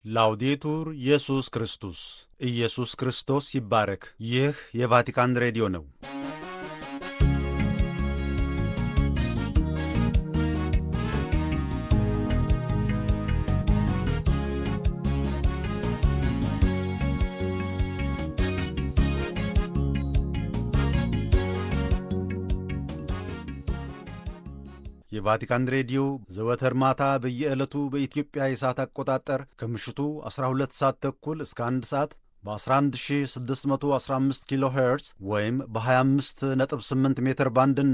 ላውዴቱር ኢየሱስ ክርስቶስ ኢየሱስ ክርስቶስ ይባረክ። ይህ የቫቲካን ሬዲዮ ነው። የቫቲካን ሬዲዮ ዘወትር ማታ በየዕለቱ በኢትዮጵያ የሰዓት አቆጣጠር ከምሽቱ 12 ሰዓት ተኩል እስከ 1 ሰዓት በ11615 ኪሎ ሄርዝ ወይም በ258 ሜትር ባንድ እና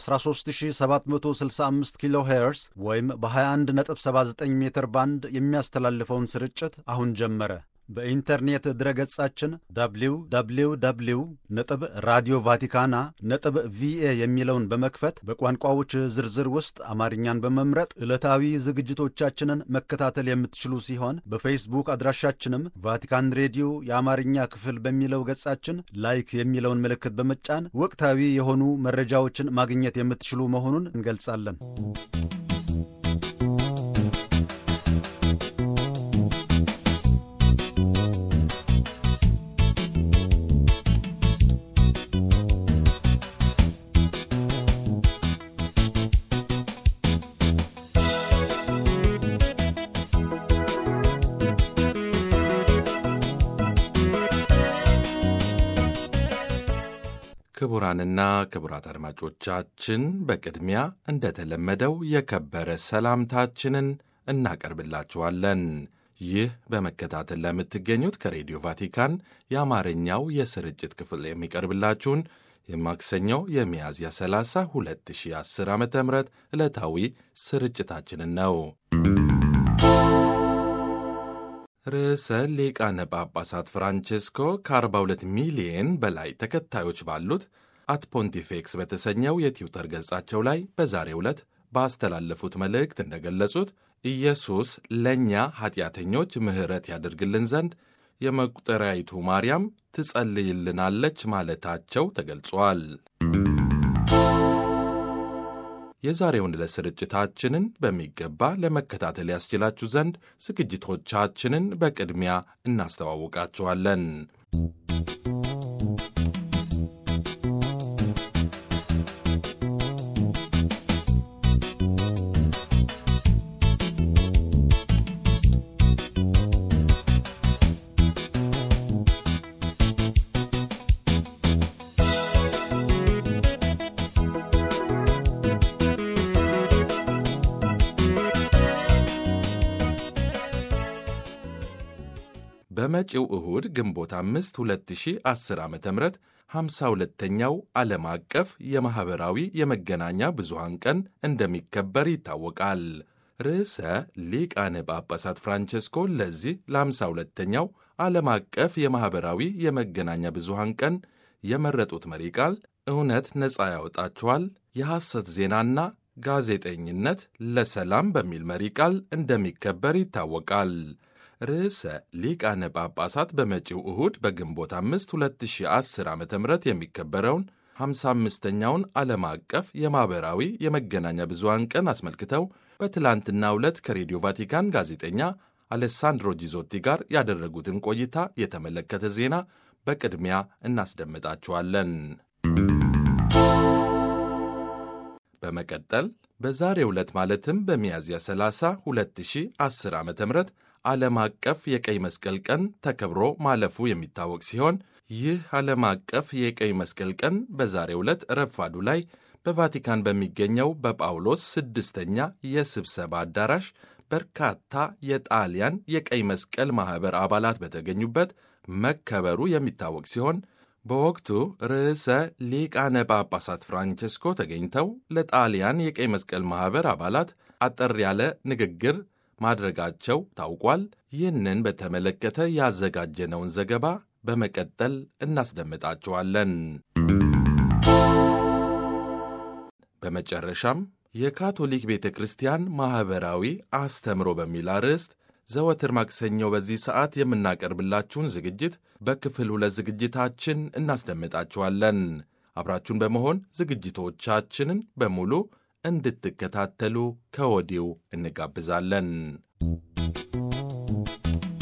በ13765 ኪሎ ሄርዝ ወይም በ2179 ሜትር ባንድ የሚያስተላልፈውን ስርጭት አሁን ጀመረ። በኢንተርኔት ድረገጻችን www ነጥብ ራዲዮ ቫቲካና ነጥብ ቪኤ የሚለውን በመክፈት በቋንቋዎች ዝርዝር ውስጥ አማርኛን በመምረጥ ዕለታዊ ዝግጅቶቻችንን መከታተል የምትችሉ ሲሆን በፌስቡክ አድራሻችንም ቫቲካን ሬዲዮ የአማርኛ ክፍል በሚለው ገጻችን ላይክ የሚለውን ምልክት በመጫን ወቅታዊ የሆኑ መረጃዎችን ማግኘት የምትችሉ መሆኑን እንገልጻለን። ክቡራንና ክቡራት አድማጮቻችን በቅድሚያ እንደተለመደው የከበረ ሰላምታችንን እናቀርብላችኋለን። ይህ በመከታተል ለምትገኙት ከሬዲዮ ቫቲካን የአማርኛው የስርጭት ክፍል የሚቀርብላችሁን የማክሰኞው የሚያዝያ 30 2010 ዓ ም ዕለታዊ ስርጭታችንን ነው። ርዕሰ ሊቃነ ጳጳሳት ፍራንቼስኮ ከ42 ሚሊየን በላይ ተከታዮች ባሉት አት ፖንቲፌክስ በተሰኘው የትዊተር ገጻቸው ላይ በዛሬው ዕለት ባስተላለፉት መልእክት እንደገለጹት ኢየሱስ ለእኛ ኀጢአተኞች ምሕረት ያደርግልን ዘንድ የመቁጠሪያይቱ ማርያም ትጸልይልናለች ማለታቸው ተገልጿል። የዛሬውን ዕለት ስርጭታችንን በሚገባ ለመከታተል ያስችላችሁ ዘንድ ዝግጅቶቻችንን በቅድሚያ እናስተዋውቃችኋለን። በመጪው እሁድ ግንቦት 5 2010 ዓ ም 52ኛው ዓለም አቀፍ የማኅበራዊ የመገናኛ ብዙሃን ቀን እንደሚከበር ይታወቃል። ርዕሰ ሊቃነ ጳጳሳት ፍራንቼስኮ ለዚህ ለ52ኛው ዓለም አቀፍ የማኅበራዊ የመገናኛ ብዙሃን ቀን የመረጡት መሪ ቃል እውነት ነፃ ያወጣችኋል፣ የሐሰት ዜናና ጋዜጠኝነት ለሰላም በሚል መሪ ቃል እንደሚከበር ይታወቃል። ርዕሰ ሊቃነ ጳጳሳት በመጪው እሁድ በግንቦት 5 2010 ዓ ም የሚከበረውን 55ኛውን ዓለም አቀፍ የማኅበራዊ የመገናኛ ብዙሃን ቀን አስመልክተው በትላንትናው ዕለት ከሬዲዮ ቫቲካን ጋዜጠኛ አሌሳንድሮ ጂዞቲ ጋር ያደረጉትን ቆይታ የተመለከተ ዜና በቅድሚያ እናስደምጣችኋለን። በመቀጠል በዛሬው ዕለት ማለትም በሚያዝያ 30 2010 ዓ ም ዓለም አቀፍ የቀይ መስቀል ቀን ተከብሮ ማለፉ የሚታወቅ ሲሆን ይህ ዓለም አቀፍ የቀይ መስቀል ቀን በዛሬው ዕለት ረፋዱ ላይ በቫቲካን በሚገኘው በጳውሎስ ስድስተኛ የስብሰባ አዳራሽ በርካታ የጣሊያን የቀይ መስቀል ማኅበር አባላት በተገኙበት መከበሩ የሚታወቅ ሲሆን በወቅቱ ርዕሰ ሊቃነ ጳጳሳት ፍራንቼስኮ ተገኝተው ለጣሊያን የቀይ መስቀል ማኅበር አባላት አጠር ያለ ንግግር ማድረጋቸው ታውቋል። ይህንን በተመለከተ ያዘጋጀነውን ዘገባ በመቀጠል እናስደምጣችኋለን። በመጨረሻም የካቶሊክ ቤተ ክርስቲያን ማኅበራዊ አስተምሮ በሚል አርዕስት ዘወትር ማክሰኞ በዚህ ሰዓት የምናቀርብላችሁን ዝግጅት በክፍል ሁለት ዝግጅታችን እናስደምጣችኋለን። አብራችሁን በመሆን ዝግጅቶቻችንን በሙሉ እንድትከታተሉ ከወዲሁ እንጋብዛለን።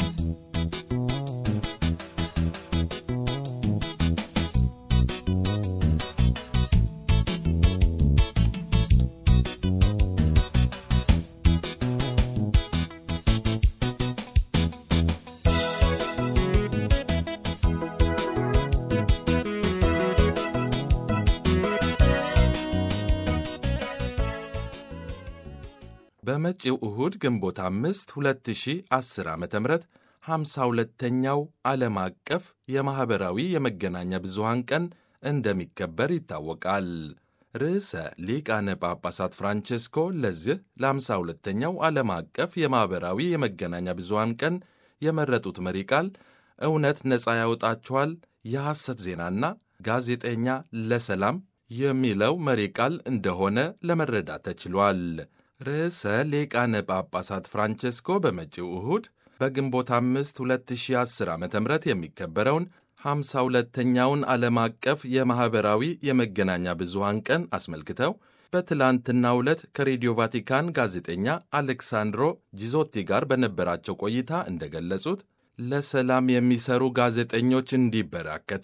በመጪው እሁድ ግንቦት አምስት 2010 ዓ ም 52ተኛው ዓለም አቀፍ የማኅበራዊ የመገናኛ ብዙሃን ቀን እንደሚከበር ይታወቃል። ርዕሰ ሊቃነ ጳጳሳት ፍራንቼስኮ ለዚህ ለ52ተኛው ዓለም አቀፍ የማኅበራዊ የመገናኛ ብዙሃን ቀን የመረጡት መሪ ቃል እውነት ነፃ ያወጣችኋል፣ የሐሰት ዜናና ጋዜጠኛ ለሰላም የሚለው መሪ ቃል እንደሆነ ለመረዳት ተችሏል። ርዕሰ ሊቃነ ጳጳሳት ፍራንቼስኮ በመጪው እሁድ በግንቦት አምስት 2010 ዓ ም የሚከበረውን 52ተኛውን ዓለም አቀፍ የማኅበራዊ የመገናኛ ብዙሃን ቀን አስመልክተው በትላንትናው ዕለት ከሬዲዮ ቫቲካን ጋዜጠኛ አሌክሳንድሮ ጂዞቲ ጋር በነበራቸው ቆይታ እንደገለጹት ለሰላም የሚሰሩ ጋዜጠኞች እንዲበራከቱ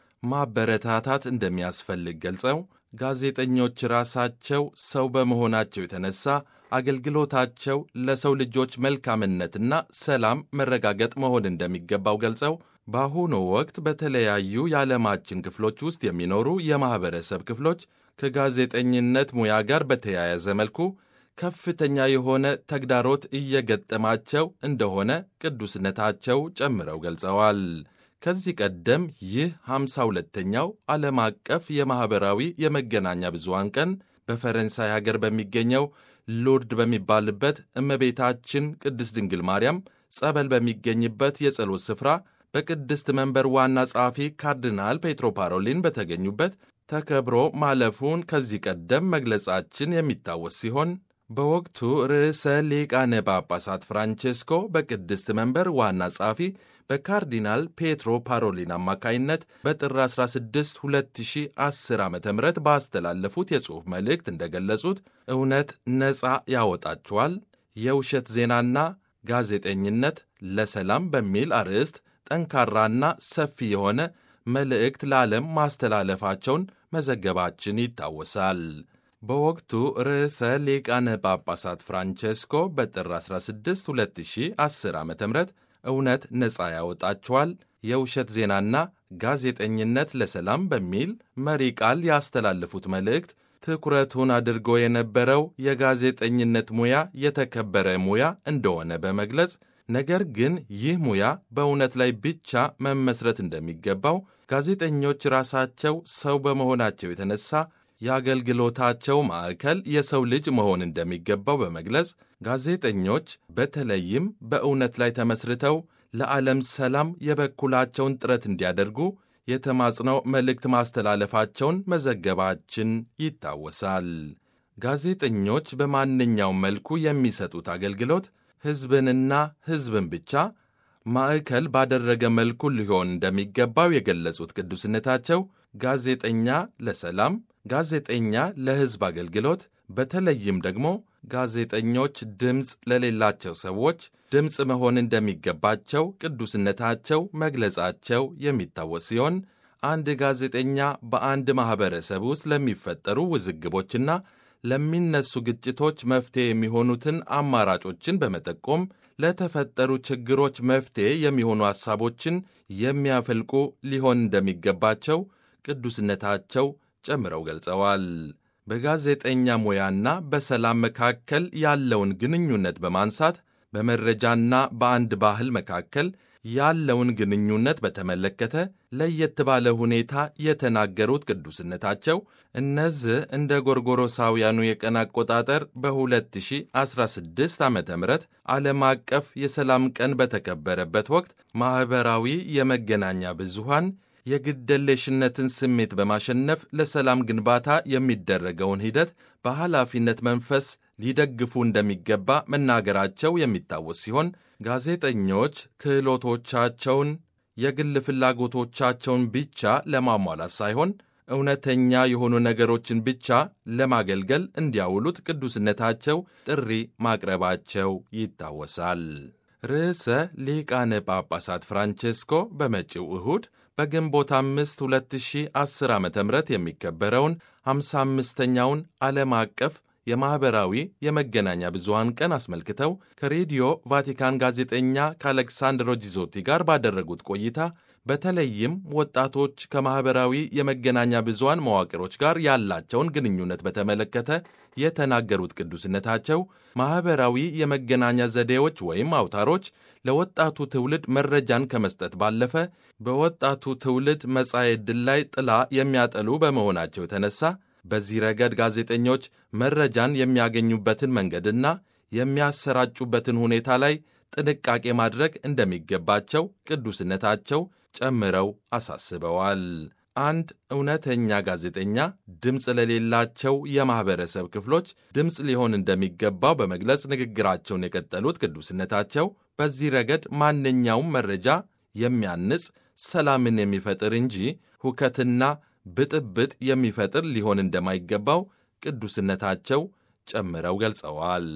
ማበረታታት እንደሚያስፈልግ ገልጸው ጋዜጠኞች ራሳቸው ሰው በመሆናቸው የተነሳ አገልግሎታቸው ለሰው ልጆች መልካምነትና ሰላም መረጋገጥ መሆን እንደሚገባው ገልጸው በአሁኑ ወቅት በተለያዩ የዓለማችን ክፍሎች ውስጥ የሚኖሩ የማኅበረሰብ ክፍሎች ከጋዜጠኝነት ሙያ ጋር በተያያዘ መልኩ ከፍተኛ የሆነ ተግዳሮት እየገጠማቸው እንደሆነ ቅዱስነታቸው ጨምረው ገልጸዋል። ከዚህ ቀደም ይህ 52ተኛው ዓለም አቀፍ የማኅበራዊ የመገናኛ ብዙሃን ቀን በፈረንሳይ ሀገር በሚገኘው ሎርድ በሚባልበት እመቤታችን ቅድስት ድንግል ማርያም ጸበል በሚገኝበት የጸሎት ስፍራ በቅድስት መንበር ዋና ጸሐፊ ካርዲናል ፔትሮ ፓሮሊን በተገኙበት ተከብሮ ማለፉን ከዚህ ቀደም መግለጻችን የሚታወስ ሲሆን በወቅቱ ርዕሰ ሊቃነ ጳጳሳት ፍራንቼስኮ በቅድስት መንበር ዋና ጸሐፊ በካርዲናል ፔትሮ ፓሮሊን አማካይነት በጥር 16 2010 ዓ ም ባስተላለፉት የጽሑፍ መልእክት እንደገለጹት እውነት ነፃ ያወጣችኋል፣ የውሸት ዜናና ጋዜጠኝነት ለሰላም በሚል አርዕስት ጠንካራና ሰፊ የሆነ መልእክት ለዓለም ማስተላለፋቸውን መዘገባችን ይታወሳል። በወቅቱ ርዕሰ ሊቃነ ጳጳሳት ፍራንቼስኮ በጥር 16 2010 ዓ ም እውነት ነፃ ያወጣችኋል የውሸት ዜናና ጋዜጠኝነት ለሰላም በሚል መሪ ቃል ያስተላለፉት መልእክት ትኩረቱን አድርጎ የነበረው የጋዜጠኝነት ሙያ የተከበረ ሙያ እንደሆነ በመግለጽ ነገር ግን ይህ ሙያ በእውነት ላይ ብቻ መመስረት እንደሚገባው ጋዜጠኞች ራሳቸው ሰው በመሆናቸው የተነሳ የአገልግሎታቸው ማዕከል የሰው ልጅ መሆን እንደሚገባው በመግለጽ ጋዜጠኞች በተለይም በእውነት ላይ ተመስርተው ለዓለም ሰላም የበኩላቸውን ጥረት እንዲያደርጉ የተማጽነው መልእክት ማስተላለፋቸውን መዘገባችን ይታወሳል። ጋዜጠኞች በማንኛውም መልኩ የሚሰጡት አገልግሎት ሕዝብንና ሕዝብን ብቻ ማዕከል ባደረገ መልኩ ሊሆን እንደሚገባው የገለጹት ቅዱስነታቸው ጋዜጠኛ ለሰላም፣ ጋዜጠኛ ለሕዝብ አገልግሎት በተለይም ደግሞ ጋዜጠኞች ድምፅ ለሌላቸው ሰዎች ድምፅ መሆን እንደሚገባቸው ቅዱስነታቸው መግለጻቸው የሚታወስ ሲሆን አንድ ጋዜጠኛ በአንድ ማኅበረሰብ ውስጥ ለሚፈጠሩ ውዝግቦችና ለሚነሱ ግጭቶች መፍትሔ የሚሆኑትን አማራጮችን በመጠቆም ለተፈጠሩ ችግሮች መፍትሔ የሚሆኑ ሐሳቦችን የሚያፈልቁ ሊሆን እንደሚገባቸው ቅዱስነታቸው ጨምረው ገልጸዋል። በጋዜጠኛ ሙያና በሰላም መካከል ያለውን ግንኙነት በማንሳት በመረጃና በአንድ ባህል መካከል ያለውን ግንኙነት በተመለከተ ለየት ባለ ሁኔታ የተናገሩት ቅዱስነታቸው እነዚህ እንደ ጎርጎሮሳውያኑ የቀን አቆጣጠር በ2016 ዓ ም ዓለም አቀፍ የሰላም ቀን በተከበረበት ወቅት ማኅበራዊ የመገናኛ ብዙሃን የግደለሽነትን ስሜት በማሸነፍ ለሰላም ግንባታ የሚደረገውን ሂደት በኃላፊነት መንፈስ ሊደግፉ እንደሚገባ መናገራቸው የሚታወስ ሲሆን ጋዜጠኞች ክህሎቶቻቸውን የግል ፍላጎቶቻቸውን ብቻ ለማሟላት ሳይሆን እውነተኛ የሆኑ ነገሮችን ብቻ ለማገልገል እንዲያውሉት ቅዱስነታቸው ጥሪ ማቅረባቸው ይታወሳል። ርዕሰ ሊቃነ ጳጳሳት ፍራንቼስኮ በመጪው እሁድ በግንቦት አምስት 2010 ዓ ም የሚከበረውን 55ኛውን ዓለም አቀፍ የማኅበራዊ የመገናኛ ብዙሃን ቀን አስመልክተው ከሬዲዮ ቫቲካን ጋዜጠኛ ከአሌክሳንድሮ ጂዞቲ ጋር ባደረጉት ቆይታ በተለይም ወጣቶች ከማኅበራዊ የመገናኛ ብዙሃን መዋቅሮች ጋር ያላቸውን ግንኙነት በተመለከተ የተናገሩት ቅዱስነታቸው ማኅበራዊ የመገናኛ ዘዴዎች ወይም አውታሮች ለወጣቱ ትውልድ መረጃን ከመስጠት ባለፈ በወጣቱ ትውልድ መጻኤ ዕድል ላይ ጥላ የሚያጠሉ በመሆናቸው የተነሳ በዚህ ረገድ ጋዜጠኞች መረጃን የሚያገኙበትን መንገድና የሚያሰራጩበትን ሁኔታ ላይ ጥንቃቄ ማድረግ እንደሚገባቸው ቅዱስነታቸው ጨምረው አሳስበዋል። አንድ እውነተኛ ጋዜጠኛ ድምፅ ለሌላቸው የማኅበረሰብ ክፍሎች ድምፅ ሊሆን እንደሚገባው በመግለጽ ንግግራቸውን የቀጠሉት ቅዱስነታቸው በዚህ ረገድ ማንኛውም መረጃ የሚያንጽ ሰላምን የሚፈጥር እንጂ ሁከትና ብጥብጥ የሚፈጥር ሊሆን እንደማይገባው ቅዱስነታቸው ጨምረው ገልጸዋል።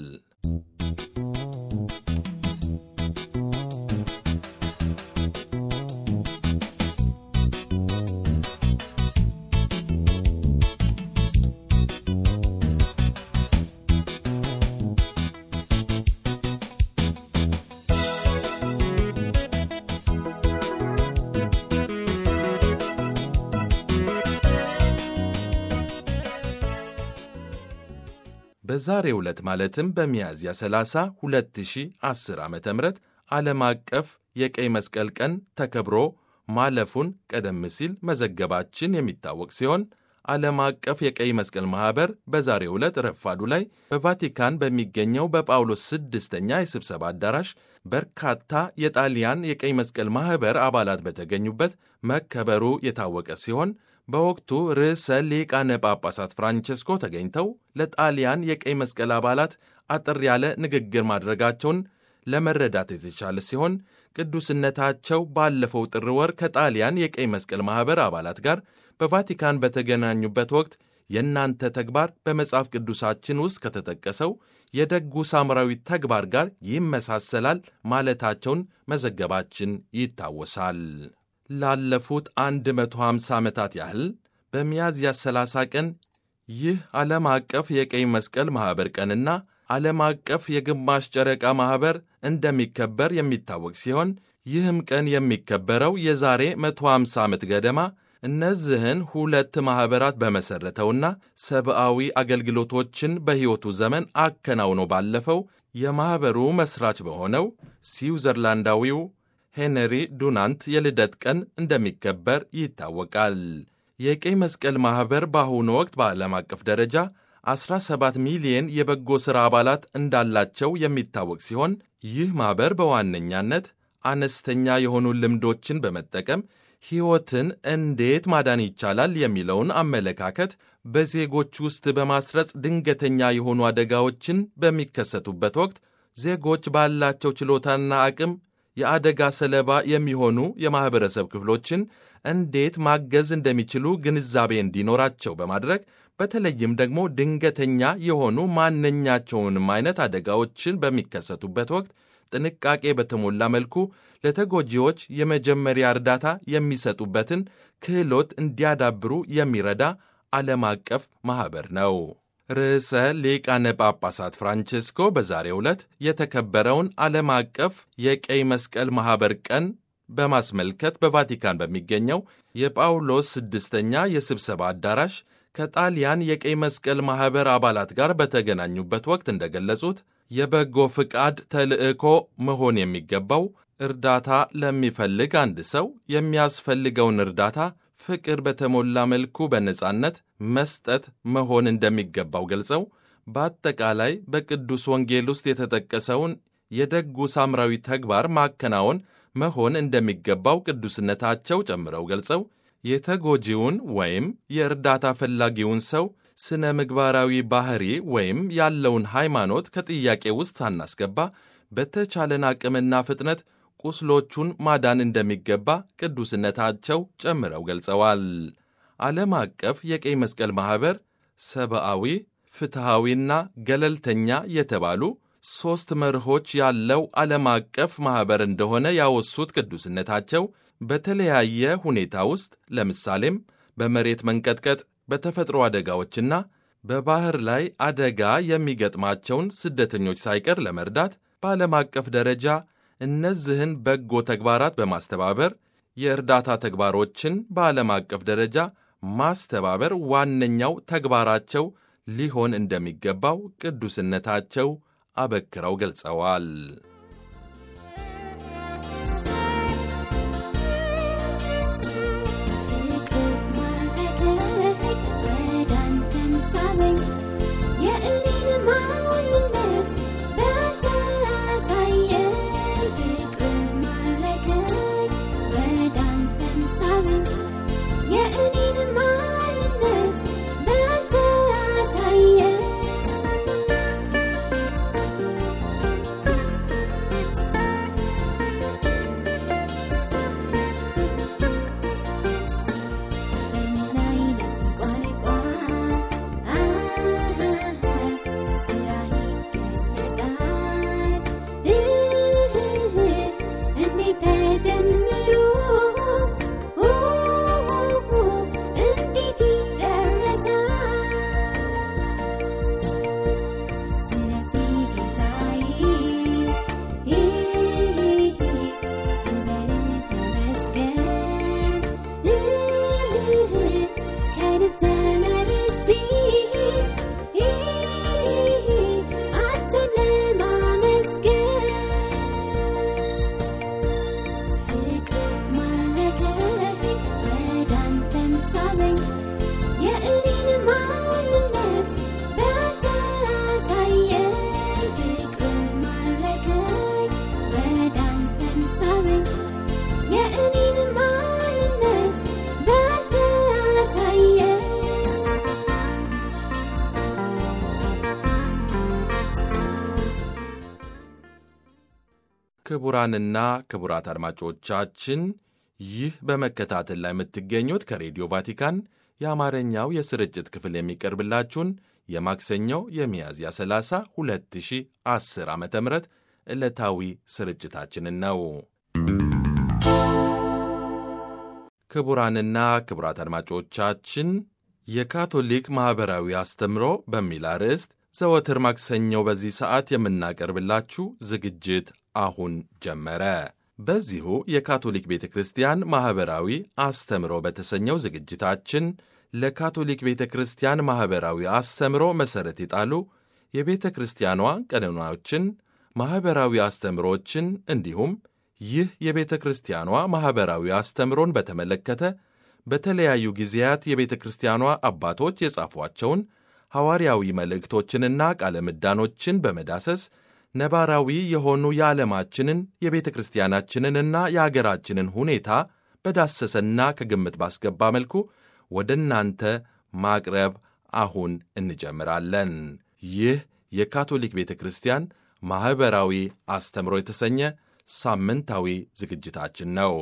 በዛሬው ዕለት ማለትም በሚያዝያ 30 2010 ዓ ም ዓለም አቀፍ የቀይ መስቀል ቀን ተከብሮ ማለፉን ቀደም ሲል መዘገባችን የሚታወቅ ሲሆን ዓለም አቀፍ የቀይ መስቀል ማኅበር በዛሬው ዕለት ረፋዱ ላይ በቫቲካን በሚገኘው በጳውሎስ ስድስተኛ የስብሰባ አዳራሽ በርካታ የጣሊያን የቀይ መስቀል ማኅበር አባላት በተገኙበት መከበሩ የታወቀ ሲሆን በወቅቱ ርዕሰ ሊቃነ ጳጳሳት ፍራንቸስኮ ተገኝተው ለጣሊያን የቀይ መስቀል አባላት አጠር ያለ ንግግር ማድረጋቸውን ለመረዳት የተቻለ ሲሆን ቅዱስነታቸው ባለፈው ጥር ወር ከጣሊያን የቀይ መስቀል ማኅበር አባላት ጋር በቫቲካን በተገናኙበት ወቅት የእናንተ ተግባር በመጽሐፍ ቅዱሳችን ውስጥ ከተጠቀሰው የደጉ ሳምራዊ ተግባር ጋር ይመሳሰላል ማለታቸውን መዘገባችን ይታወሳል። ላለፉት 150 ዓመታት ያህል በሚያዝያ 30 ቀን ይህ ዓለም አቀፍ የቀይ መስቀል ማኅበር ቀንና ዓለም አቀፍ የግማሽ ጨረቃ ማኅበር እንደሚከበር የሚታወቅ ሲሆን ይህም ቀን የሚከበረው የዛሬ 150 ዓመት ገደማ እነዚህን ሁለት ማኅበራት በመሠረተውና ሰብአዊ አገልግሎቶችን በሕይወቱ ዘመን አከናውኖ ባለፈው የማኅበሩ መሥራች በሆነው ስዊዘርላንዳዊው ሄንሪ ዱናንት የልደት ቀን እንደሚከበር ይታወቃል። የቀይ መስቀል ማኅበር በአሁኑ ወቅት በዓለም አቀፍ ደረጃ 17 ሚሊየን የበጎ ሥራ አባላት እንዳላቸው የሚታወቅ ሲሆን ይህ ማኅበር በዋነኛነት አነስተኛ የሆኑ ልምዶችን በመጠቀም ሕይወትን እንዴት ማዳን ይቻላል የሚለውን አመለካከት በዜጎች ውስጥ በማስረጽ ድንገተኛ የሆኑ አደጋዎችን በሚከሰቱበት ወቅት ዜጎች ባላቸው ችሎታና አቅም የአደጋ ሰለባ የሚሆኑ የማኅበረሰብ ክፍሎችን እንዴት ማገዝ እንደሚችሉ ግንዛቤ እንዲኖራቸው በማድረግ በተለይም ደግሞ ድንገተኛ የሆኑ ማንኛቸውንም አይነት አደጋዎችን በሚከሰቱበት ወቅት ጥንቃቄ በተሞላ መልኩ ለተጎጂዎች የመጀመሪያ እርዳታ የሚሰጡበትን ክህሎት እንዲያዳብሩ የሚረዳ ዓለም አቀፍ ማኅበር ነው። ርዕሰ ሊቃነ ጳጳሳት ፍራንቼስኮ በዛሬው ዕለት የተከበረውን ዓለም አቀፍ የቀይ መስቀል ማኅበር ቀን በማስመልከት በቫቲካን በሚገኘው የጳውሎስ ስድስተኛ የስብሰባ አዳራሽ ከጣሊያን የቀይ መስቀል ማኅበር አባላት ጋር በተገናኙበት ወቅት እንደገለጹት የበጎ ፍቃድ ተልዕኮ መሆን የሚገባው እርዳታ ለሚፈልግ አንድ ሰው የሚያስፈልገውን እርዳታ ፍቅር በተሞላ መልኩ በነጻነት መስጠት መሆን እንደሚገባው ገልጸው በአጠቃላይ በቅዱስ ወንጌል ውስጥ የተጠቀሰውን የደጉ ሳምራዊ ተግባር ማከናወን መሆን እንደሚገባው ቅዱስነታቸው ጨምረው ገልጸው የተጎጂውን ወይም የእርዳታ ፈላጊውን ሰው ስነ ምግባራዊ ባህሪ ወይም ያለውን ሃይማኖት ከጥያቄ ውስጥ ሳናስገባ በተቻለን አቅምና ፍጥነት ቁስሎቹን ማዳን እንደሚገባ ቅዱስነታቸው ጨምረው ገልጸዋል። ዓለም አቀፍ የቀይ መስቀል ማኅበር ሰብአዊ፣ ፍትሐዊና ገለልተኛ የተባሉ ሦስት መርሆች ያለው ዓለም አቀፍ ማኅበር እንደሆነ ያወሱት ቅዱስነታቸው በተለያየ ሁኔታ ውስጥ ለምሳሌም በመሬት መንቀጥቀጥ፣ በተፈጥሮ አደጋዎችና በባህር ላይ አደጋ የሚገጥማቸውን ስደተኞች ሳይቀር ለመርዳት በዓለም አቀፍ ደረጃ እነዚህን በጎ ተግባራት በማስተባበር የእርዳታ ተግባሮችን በዓለም አቀፍ ደረጃ ማስተባበር ዋነኛው ተግባራቸው ሊሆን እንደሚገባው ቅዱስነታቸው አበክረው ገልጸዋል። ክቡራንና ክቡራት አድማጮቻችን ይህ በመከታተል ላይ የምትገኙት ከሬዲዮ ቫቲካን የአማርኛው የስርጭት ክፍል የሚቀርብላችሁን የማክሰኞው የሚያዝያ 30 2010 ዓ ም ዕለታዊ ስርጭታችንን ነው። ክቡራንና ክቡራት አድማጮቻችን የካቶሊክ ማኅበራዊ አስተምሮ በሚል አርዕስት ዘወትር ማክሰኞ በዚህ ሰዓት የምናቀርብላችሁ ዝግጅት አሁን ጀመረ። በዚሁ የካቶሊክ ቤተ ክርስቲያን ማኅበራዊ አስተምሮ በተሰኘው ዝግጅታችን ለካቶሊክ ቤተ ክርስቲያን ማኅበራዊ አስተምሮ መሠረት የጣሉ የቤተ ክርስቲያኗ ቀኖናዎችን፣ ማኅበራዊ አስተምሮችን እንዲሁም ይህ የቤተ ክርስቲያኗ ማኅበራዊ አስተምሮን በተመለከተ በተለያዩ ጊዜያት የቤተ ክርስቲያኗ አባቶች የጻፏቸውን ሐዋርያዊ መልእክቶችንና ቃለ ምዳኖችን በመዳሰስ ነባራዊ የሆኑ የዓለማችንን የቤተ ክርስቲያናችንንና የአገራችንን ሁኔታ በዳሰሰና ከግምት ባስገባ መልኩ ወደ እናንተ ማቅረብ አሁን እንጀምራለን። ይህ የካቶሊክ ቤተ ክርስቲያን ማኅበራዊ አስተምሮ የተሰኘ ሳምንታዊ ዝግጅታችን ነው።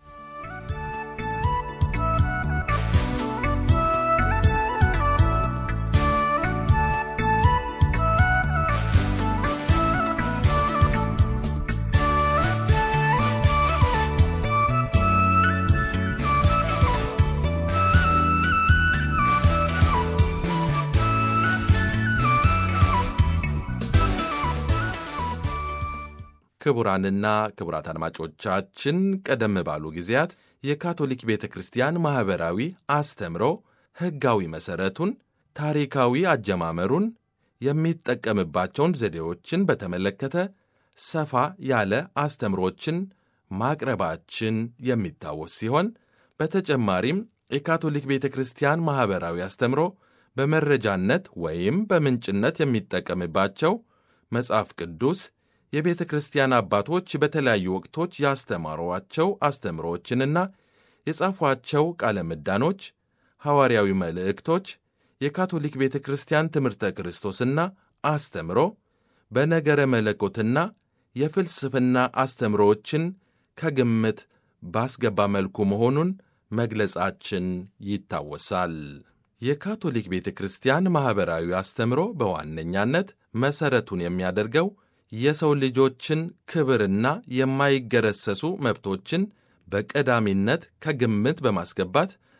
ክቡራንና ክቡራት አድማጮቻችን ቀደም ባሉ ጊዜያት የካቶሊክ ቤተ ክርስቲያን ማኅበራዊ አስተምሮ ሕጋዊ መሠረቱን፣ ታሪካዊ አጀማመሩን፣ የሚጠቀምባቸውን ዘዴዎችን በተመለከተ ሰፋ ያለ አስተምሮችን ማቅረባችን የሚታወስ ሲሆን በተጨማሪም የካቶሊክ ቤተ ክርስቲያን ማኅበራዊ አስተምሮ በመረጃነት ወይም በምንጭነት የሚጠቀምባቸው መጽሐፍ ቅዱስ የቤተ ክርስቲያን አባቶች በተለያዩ ወቅቶች ያስተማሯቸው አስተምሮዎችንና የጻፏቸው ቃለ ምዳኖች፣ ሐዋርያዊ መልእክቶች፣ የካቶሊክ ቤተ ክርስቲያን ትምህርተ ክርስቶስና አስተምሮ፣ በነገረ መለኮትና የፍልስፍና አስተምሮዎችን ከግምት ባስገባ መልኩ መሆኑን መግለጻችን ይታወሳል። የካቶሊክ ቤተ ክርስቲያን ማኅበራዊ አስተምሮ በዋነኛነት መሠረቱን የሚያደርገው የሰው ልጆችን ክብርና የማይገረሰሱ መብቶችን በቀዳሚነት ከግምት በማስገባት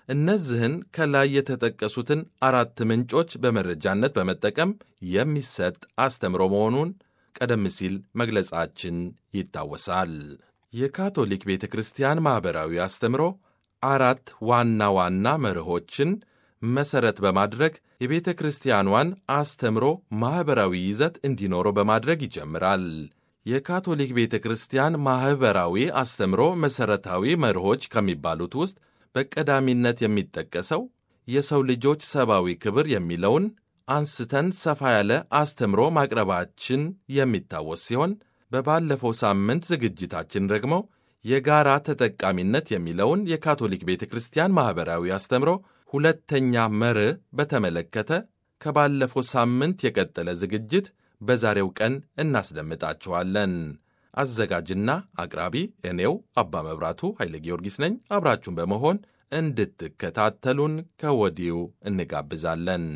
እነዚህን ከላይ የተጠቀሱትን አራት ምንጮች በመረጃነት በመጠቀም የሚሰጥ አስተምሮ መሆኑን ቀደም ሲል መግለጻችን ይታወሳል። የካቶሊክ ቤተ ክርስቲያን ማኅበራዊ አስተምሮ አራት ዋና ዋና መርሆችን መሠረት በማድረግ የቤተ ክርስቲያኗን አስተምሮ ማኅበራዊ ይዘት እንዲኖረው በማድረግ ይጀምራል። የካቶሊክ ቤተ ክርስቲያን ማኅበራዊ አስተምሮ መሠረታዊ መርሆች ከሚባሉት ውስጥ በቀዳሚነት የሚጠቀሰው የሰው ልጆች ሰብአዊ ክብር የሚለውን አንስተን ሰፋ ያለ አስተምሮ ማቅረባችን የሚታወስ ሲሆን በባለፈው ሳምንት ዝግጅታችን ደግሞ የጋራ ተጠቃሚነት የሚለውን የካቶሊክ ቤተ ክርስቲያን ማኅበራዊ አስተምሮ ሁለተኛ መርህ በተመለከተ ከባለፈው ሳምንት የቀጠለ ዝግጅት በዛሬው ቀን እናስደምጣችኋለን። አዘጋጅና አቅራቢ እኔው አባ መብራቱ ኃይለ ጊዮርጊስ ነኝ። አብራችሁን በመሆን እንድትከታተሉን ከወዲሁ እንጋብዛለን።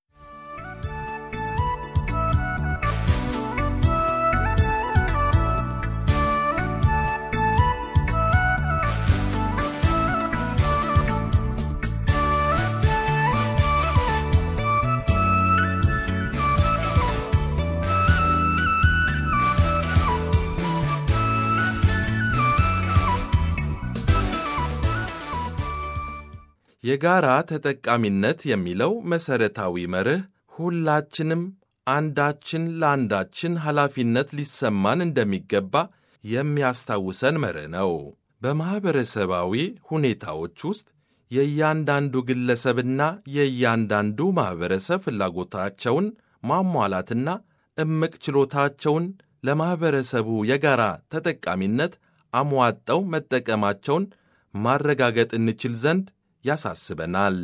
የጋራ ተጠቃሚነት የሚለው መሠረታዊ መርህ ሁላችንም አንዳችን ለአንዳችን ኃላፊነት ሊሰማን እንደሚገባ የሚያስታውሰን መርህ ነው። በማኅበረሰባዊ ሁኔታዎች ውስጥ የእያንዳንዱ ግለሰብና የእያንዳንዱ ማኅበረሰብ ፍላጎታቸውን ማሟላትና እምቅ ችሎታቸውን ለማኅበረሰቡ የጋራ ተጠቃሚነት አሟጠው መጠቀማቸውን ማረጋገጥ እንችል ዘንድ ያሳስበናል።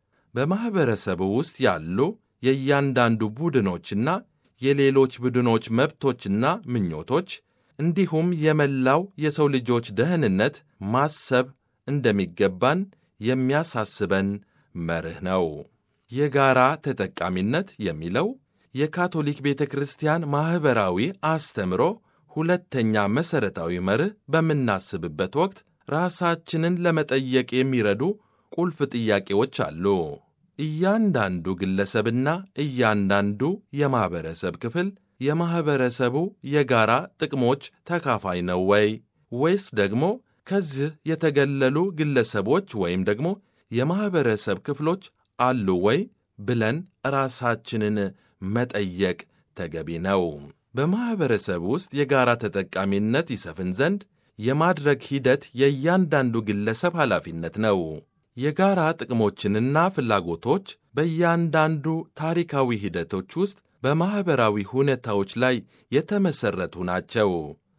በማኅበረሰቡ ውስጥ ያሉ የእያንዳንዱ ቡድኖችና የሌሎች ቡድኖች መብቶችና ምኞቶች እንዲሁም የመላው የሰው ልጆች ደህንነት ማሰብ እንደሚገባን የሚያሳስበን መርህ ነው። የጋራ ተጠቃሚነት የሚለው የካቶሊክ ቤተ ክርስቲያን ማኅበራዊ አስተምሮ ሁለተኛ መሠረታዊ መርህ በምናስብበት ወቅት ራሳችንን ለመጠየቅ የሚረዱ ቁልፍ ጥያቄዎች አሉ። እያንዳንዱ ግለሰብና እያንዳንዱ የማኅበረሰብ ክፍል የማኅበረሰቡ የጋራ ጥቅሞች ተካፋይ ነው ወይ? ወይስ ደግሞ ከዚህ የተገለሉ ግለሰቦች ወይም ደግሞ የማኅበረሰብ ክፍሎች አሉ ወይ ብለን ራሳችንን መጠየቅ ተገቢ ነው። በማኅበረሰብ ውስጥ የጋራ ተጠቃሚነት ይሰፍን ዘንድ የማድረግ ሂደት የእያንዳንዱ ግለሰብ ኃላፊነት ነው። የጋራ ጥቅሞችንና ፍላጎቶች በእያንዳንዱ ታሪካዊ ሂደቶች ውስጥ በማኅበራዊ ሁኔታዎች ላይ የተመሠረቱ ናቸው።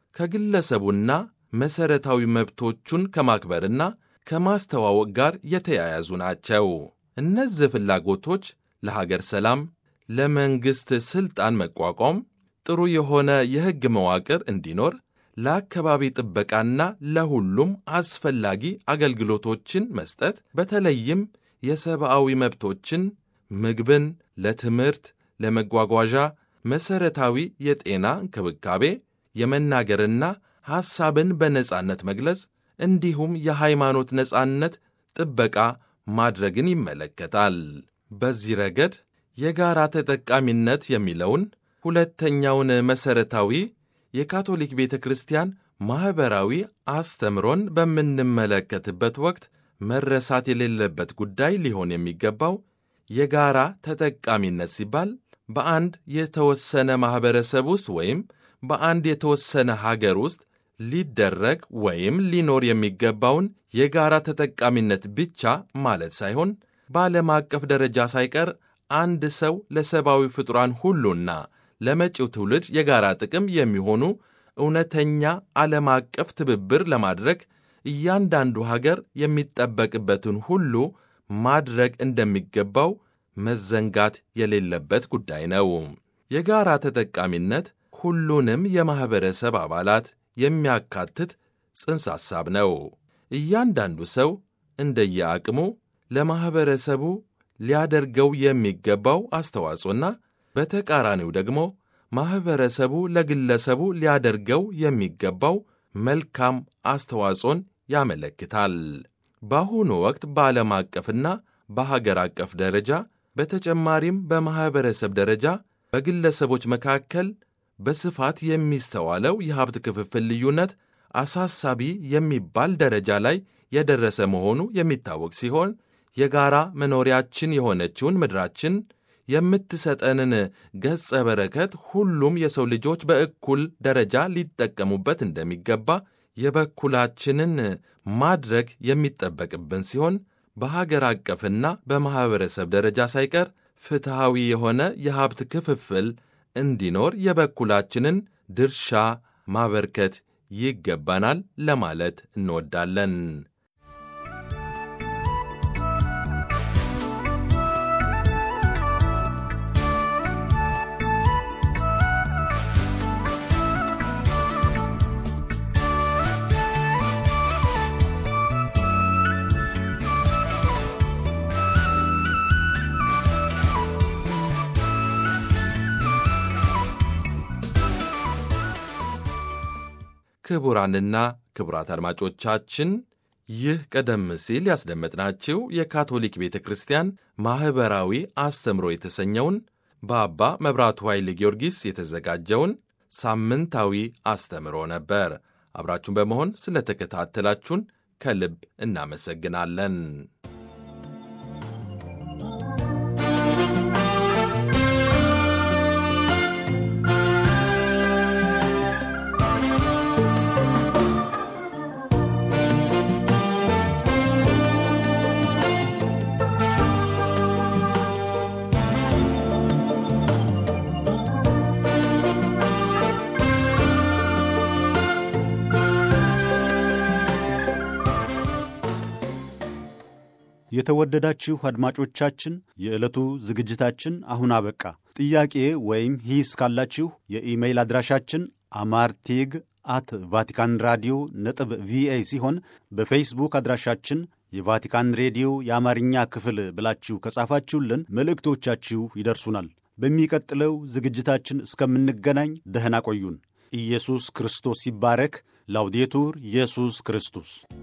ከግለሰቡና መሠረታዊ መብቶቹን ከማክበርና ከማስተዋወቅ ጋር የተያያዙ ናቸው። እነዚህ ፍላጎቶች ለሀገር ሰላም፣ ለመንግሥት ሥልጣን መቋቋም፣ ጥሩ የሆነ የሕግ መዋቅር እንዲኖር ለአካባቢ ጥበቃና ለሁሉም አስፈላጊ አገልግሎቶችን መስጠት በተለይም የሰብአዊ መብቶችን፣ ምግብን፣ ለትምህርት፣ ለመጓጓዣ፣ መሠረታዊ የጤና እንክብካቤ፣ የመናገርና ሐሳብን በነጻነት መግለጽ እንዲሁም የሃይማኖት ነጻነት ጥበቃ ማድረግን ይመለከታል። በዚህ ረገድ የጋራ ተጠቃሚነት የሚለውን ሁለተኛውን መሠረታዊ የካቶሊክ ቤተ ክርስቲያን ማኅበራዊ አስተምሮን በምንመለከትበት ወቅት መረሳት የሌለበት ጉዳይ ሊሆን የሚገባው የጋራ ተጠቃሚነት ሲባል በአንድ የተወሰነ ማኅበረሰብ ውስጥ ወይም በአንድ የተወሰነ ሀገር ውስጥ ሊደረግ ወይም ሊኖር የሚገባውን የጋራ ተጠቃሚነት ብቻ ማለት ሳይሆን በዓለም አቀፍ ደረጃ ሳይቀር አንድ ሰው ለሰብአዊ ፍጡራን ሁሉና ለመጪው ትውልድ የጋራ ጥቅም የሚሆኑ እውነተኛ ዓለም አቀፍ ትብብር ለማድረግ እያንዳንዱ ሀገር የሚጠበቅበትን ሁሉ ማድረግ እንደሚገባው መዘንጋት የሌለበት ጉዳይ ነው። የጋራ ተጠቃሚነት ሁሉንም የማኅበረሰብ አባላት የሚያካትት ጽንሰ ሐሳብ ነው። እያንዳንዱ ሰው እንደየአቅሙ ለማኅበረሰቡ ሊያደርገው የሚገባው አስተዋጽኦና በተቃራኒው ደግሞ ማኅበረሰቡ ለግለሰቡ ሊያደርገው የሚገባው መልካም አስተዋጽኦን ያመለክታል። በአሁኑ ወቅት በዓለም አቀፍና በሀገር አቀፍ ደረጃ በተጨማሪም በማኅበረሰብ ደረጃ በግለሰቦች መካከል በስፋት የሚስተዋለው የሀብት ክፍፍል ልዩነት አሳሳቢ የሚባል ደረጃ ላይ የደረሰ መሆኑ የሚታወቅ ሲሆን የጋራ መኖሪያችን የሆነችውን ምድራችን የምትሰጠንን ገጸ በረከት ሁሉም የሰው ልጆች በእኩል ደረጃ ሊጠቀሙበት እንደሚገባ የበኩላችንን ማድረግ የሚጠበቅብን ሲሆን በሀገር አቀፍና በማኅበረሰብ ደረጃ ሳይቀር ፍትሐዊ የሆነ የሀብት ክፍፍል እንዲኖር የበኩላችንን ድርሻ ማበርከት ይገባናል ለማለት እንወዳለን። ክቡራንና ክቡራት አድማጮቻችን ይህ ቀደም ሲል ያስደመጥናችሁ የካቶሊክ ቤተ ክርስቲያን ማኅበራዊ አስተምሮ የተሰኘውን በአባ መብራቱ ኃይለ ጊዮርጊስ የተዘጋጀውን ሳምንታዊ አስተምሮ ነበር። አብራችሁን በመሆን ስለተከታተላችሁን ከልብ እናመሰግናለን። የተወደዳችሁ አድማጮቻችን የዕለቱ ዝግጅታችን አሁን አበቃ። ጥያቄ ወይም ሂስ ካላችሁ የኢሜይል አድራሻችን አማርቴግ አት ቫቲካን ራዲዮ ነጥብ ቪኦኤ ሲሆን በፌስቡክ አድራሻችን የቫቲካን ሬዲዮ የአማርኛ ክፍል ብላችሁ ከጻፋችሁልን መልእክቶቻችሁ ይደርሱናል። በሚቀጥለው ዝግጅታችን እስከምንገናኝ ደህና ቆዩን። ኢየሱስ ክርስቶስ ይባረክ። ላውዴቱር ኢየሱስ ክርስቶስ